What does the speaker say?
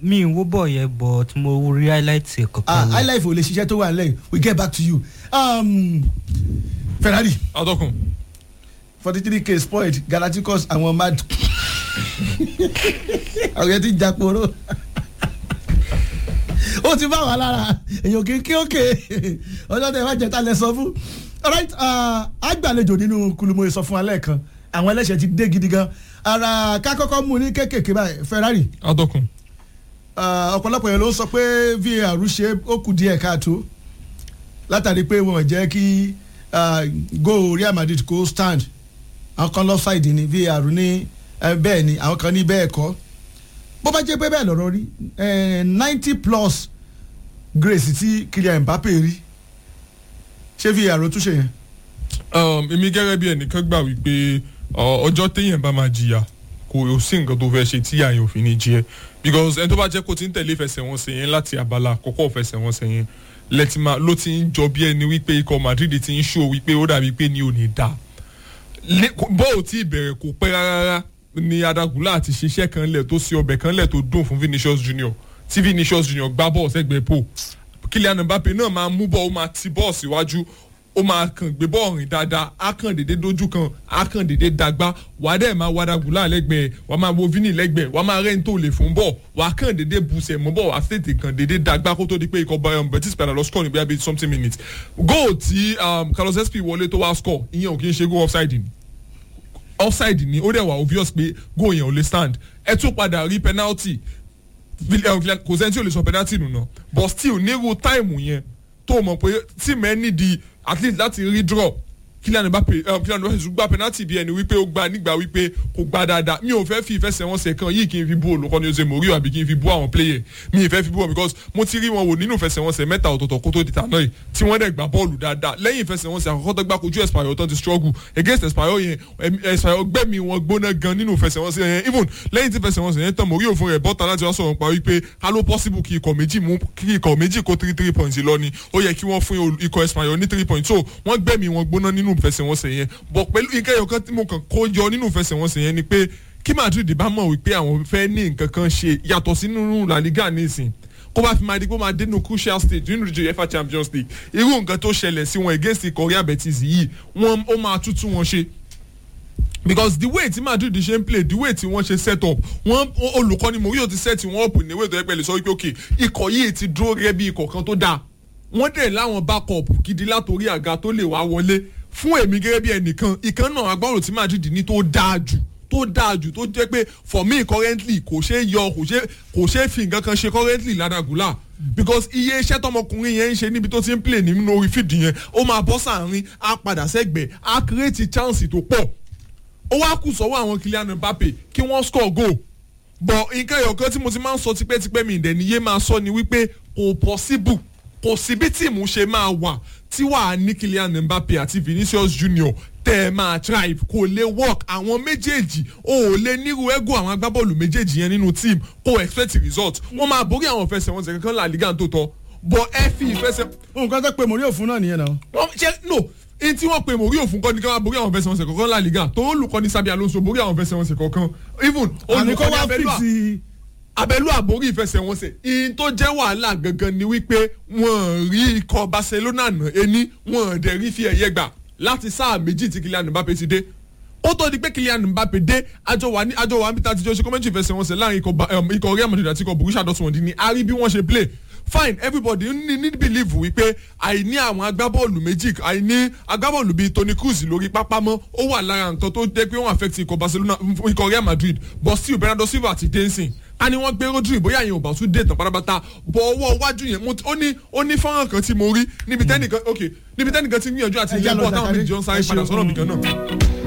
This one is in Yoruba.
mi ì wo bọ̀ yẹn but mo rí highlight ẹ̀ ah kankan. ni. highlife ò lè ṣiṣẹ́ tó wà nílẹ̀ we get back to you um, ferrari atọ́kùn forty three k spoiled galacticos àwọn mad àwọn yẹn ti jàpòrò ó ti bá wà lára èyàn kì í kí òkè ọjọ́ tẹ wá jẹta lẹ sọ fún alright ah, àgbàlejò nínú kulumo sọ fún alẹ́ kan àwọn ẹlẹ́sẹ̀ ti dé gidi gan ara ká kọ́kọ́ mú ní kékèké báyìí ferrari atọ́kùn Ah, ọ̀pọ̀lọpọ̀ yẹn ló ń sọ pé var ṣe ó kù díẹ̀ káàtó látàrí pé wọn ò jẹ́ kí ah, goal real madrid kó stand àwọn kan lọ ṣáìdì ní var ní eh, bẹ́ẹ̀ ni àwọn kan ní bẹ́ẹ̀ kọ́ bó bá jẹ́ pé bẹ́ẹ̀ lọ́rọ́ rí ninety plus grace tí kylian mbappe rí ṣé var ó túnṣe yẹn. um, èmi gẹ́gẹ́ bí ẹnìkan gbà wípé ọ, ọjọ́ téèyàn bá máa jìyà kò sí nǹkan tó fẹ́ ṣe tí àyàn òfin ní jí ẹ because ẹni tó bá jẹ́ kó ti ń tẹ̀lé ìfẹsẹ̀wọnsẹ̀ yẹn láti abala àkọ́kọ́ ìfẹsẹ̀wọnsẹ̀ yẹn lẹ́tìmá ló ti ń jọ bí ẹni wípé ikọ̀ madrid ti ń ṣó wípé ó dàbí pé ní ò ní dá bọ́ọ̀ tí ìbẹ̀rẹ̀ kò pẹ́ rárá ni adagula àti ṣiṣẹ́ kan lẹ̀ tó ṣe ọbẹ̀ kan lẹ̀ tó dùn fún vinicius junior tí vinicius junior gbá bọ́ọ̀ sẹ́gbẹ̀ẹ́ pò kylian mbappe náà máa mú bọ́ọ̀ ó máa ti bọ́ọ̀ síwájú ó máa kàn gbé bọ́ọ̀ rìn dáadáa á kàn dédé dójú kan á kàn dédé dàgbà wàá dẹ̀ máa wá dagula lẹ́gbẹ̀ẹ́ wàá máa wo vini lẹ́gbẹ̀ẹ́ wàá máa rẹ́ni tó lè fún bọ́ọ̀ wàá kàn dédé busẹ̀ mọ́ bọ́ọ̀ wàá tètè kàn dédé dàgbà kó tó di pé ikọ̀ bayern betis padà lọ score ní bíi something minutes goal tí um, carlos sp wọlé tó wá score ìyẹn ò kí ń ṣe goal offside ni offside ni ó dẹ̀ wà obvious pé goal yẹn ò lè stand ẹ tún padà rí penalty Vil- eh, Vil- kò sẹ́ni tí ò lè sọ penalty nù náà but still nírú táìmù yẹn tó mọ̀ pé tí mẹ́ nídìí at least láti rí draw Kylian Mbappe eh, Kylian Mbappe tún gba penalty bí ẹni wípé ó gba nígbà wípé kò gba dáadáa mi ò fẹ́ fi ìfẹsẹ̀wọnsẹ̀ kan yìí kí n fi bú olùkọ́ni Jose Mourinho àbí kí n fi bú àwọn player mi ì fẹ́ fi bú wọn because mo ti rí wọn wò nínú ìfẹsẹ̀wọnsẹ̀ mẹ́ta ọ̀tọ̀ọ̀tọ̀ kó tó di tàná yìí tí wọ́n dẹ̀ gbá bọ́ọ̀lù dáadáa lẹ́yìn ìfẹsẹ̀wọnsẹ̀ àkọ́kọ́ tó gbá kojú Espanyol tán ti struggle against Espanyol yẹn em- Espanyol gbẹ̀mí wọn gbóná gan nínú ìfẹsẹ̀wọnsẹ̀ yẹn even lẹ́yìn tí ìfẹsẹ̀wọnsẹ̀ yẹn tán Mourinho fún rẹ̀ bọ́ta láti wá sọ̀rọ̀ pa wípé ká ló possible kí ikọ̀ méjì mú kí ikọ̀ méjì kó three three points lọ ni ó yẹ kí wọ́n fún ol- ikọ̀ Espanyol ní three points so wọ́n gbẹ̀mí wọn gbóná nínú ìfẹsẹ̀wọnsẹ̀ yẹn bọ̀ pẹ̀lú ìkẹyọ̀ kan tí mo kàn kó yọ nínú ìfẹsẹ̀wọnsẹ̀ yẹn ni pé kí Madrid bá mọ̀ wípé àwọn fẹ́ ní nǹkan kan ṣe yàtọ̀ sínú La Liga nísìn kó bá fi máa di kó máa dénú crucial stage nínú ìdíje UEFA Champions League irú nǹkan tó ṣẹlẹ̀ sí wọn against ikọ̀ Real Betis yìí wọ́n ó máa tútù wọn ṣe because the way tí Madrid ṣe ń play the way tí wọ́n ṣe set up wọ́n olùkọ́ni Mourinho ti set wọn up ní way tó yẹ pẹ̀lú sọ wípé ok ikọ̀ yìí ti dúró gẹ́gẹ́ bí ikọ̀ kan tó dáa wọ́n dẹ̀ láwọn backup gidi látòrí àga tó lè wá wọlé fún èmi gẹ́gẹ́ bí ẹnìkan ìkan náà agbára tí Madrid ní tó dáa jù tó dáa jù tó jẹ́ pé for me currently kò ṣe é yọ kò ṣe kò ṣe é fi nǹkan kan ṣe currently ládàgúlà because iye iṣẹ́ tọmọkùnrin yẹn ń ṣe níbi tó ti ń play nínú orí fídì yẹn ó máa bọ́ sàárín á padà sẹ́gbẹ̀ẹ́ á create chance tó pọ̀ ó wá kù sọ́wọ́ àwọn Kylian Mbappe kí wọ́n score goal but nǹkan ẹ̀yọ̀kan tí mo ti máa ń sọ tipẹ́tipẹ́ mi ìdẹ̀niyé máa sọ ni wípé kò possible kò sí bí tíìmù ṣe máa wà tí wàá ní Kylian Mbappe àti Vinicius Junior tẹ́ ẹ máa thrive kò lè work àwọn méjèèjì o ò lè nírú ego àwọn agbábọ́ọ̀lù méjèèjì yẹn nínú team kò expect result wọ́n máa borí àwọn ìfẹsẹ̀wọnsẹ̀ kankan La Liga tó tọ́ but ẹ fi ìfẹsẹ̀ nǹkan tó pe Mourinho fún náà nìyẹn náà. wọ́n ṣe no n tí wọ́n pe Mourinho fún kọ́ ni ká wá borí àwọn fẹsẹ̀wọnsẹ̀ kankan La Liga tó olùkọ́ni Xabi Alonso borí àwọn fẹsẹ̀wọnsẹ̀ kankan even àní kó olùkọ́ni wá Abẹ́lú à- fíìsì abẹ́lú àborí ìfẹsẹ̀wọnsẹ̀ ìyìn tó jẹ́ wàhálà gangan ni wípé wọ́n rí ikọ̀ Barcelona nà ení wọ́n dẹ̀ rí fi ẹ̀yẹ gbà láti sáà méjì tí Kylian Mbappe ti dé ó tó di pé Kylian Mbappe dé àjọ wà ní àjọ wà níbi tá a ti jọ ṣe kọ́mẹ́ntì ìfẹsẹ̀wọnsẹ̀ láàrin ikọ̀ Ba- um, ikọ̀ Real Madrid àti ikọ̀ Borussia Dortmund ni a rí bí wọ́n ṣe play fine everybody ní ní believe wípé àìní àwọn agbábọ́ọ̀lù méjì àìní agbábọ́ọ̀lù bíi Toni Kroos lórí pápá mọ́ ó wà lára nǹkan tó jẹ́ pé wọ́n affect ikọ̀ Barcelona ikọ̀ Real Madrid but still Bernardo Silva àti dancing a ní wọ́n gbé Rodri bóyá yẹn ò bá tún dé tán pátápátá bọ̀ ọwọ́ iwájú yẹn mo ti- ó ní ó ní fọ́nrán kan tí mo rí níbi tẹ́nìkan ok níbi tẹ́nìkan ti ń gbìyànjú àti Ẹ já ìyẹn lọ bọ̀ táwọn Zakari. méjì jọ ń sáré Ẹ padà ṣeun. sọ́nà nìkan náà